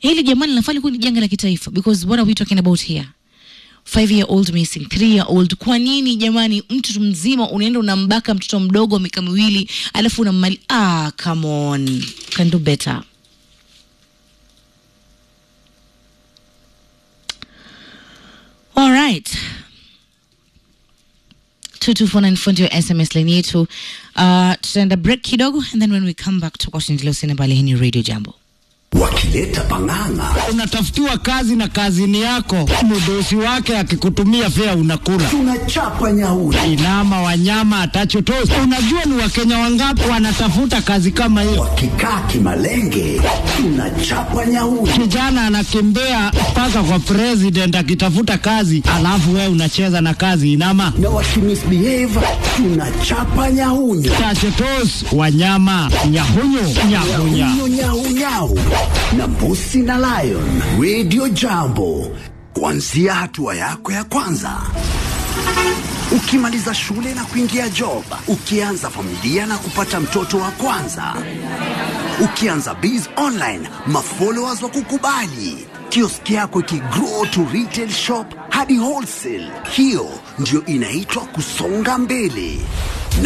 hili jamani linafaa kuwa ni janga la kitaifa because what are we talking about here five year old missing three year old kwa nini jamani mtu mzima unaenda unambaka mtoto mdogo wa miaka miwili alafu unammali ah come on can do better all right 2249 ndio sms line yetu uh, tutaenda break kidogo and then when we come back tutakuwa tunaendelea usene pale hii ni radio jambo wakileta pang'ang'a unatafutiwa kazi na kazini yako, mdosi wake akikutumia fea unakula. tunachapa nyauri Inama wanyama atachotosi. Unajua ni wakenya wangapi wanatafuta kazi kama hiyo? wakikaa kimalenge tunachapa nyauri Kijana anakimbia mpaka kwa president akitafuta kazi, alafu wewe unacheza na kazi inama na wakimisbehave tunachapa nyahunyu tachotos wanyama nyahunyu nyahunya nyahunyu nyahunyau na mbusi na lion radio jambo kuanzia hatua yako ya kwanza ukimaliza shule na kuingia job ukianza familia na kupata mtoto wa kwanza ukianza biz online mafollowers wa kukubali kioski yako ikigrow to retail shop hadi wholesale hiyo ndio inaitwa kusonga mbele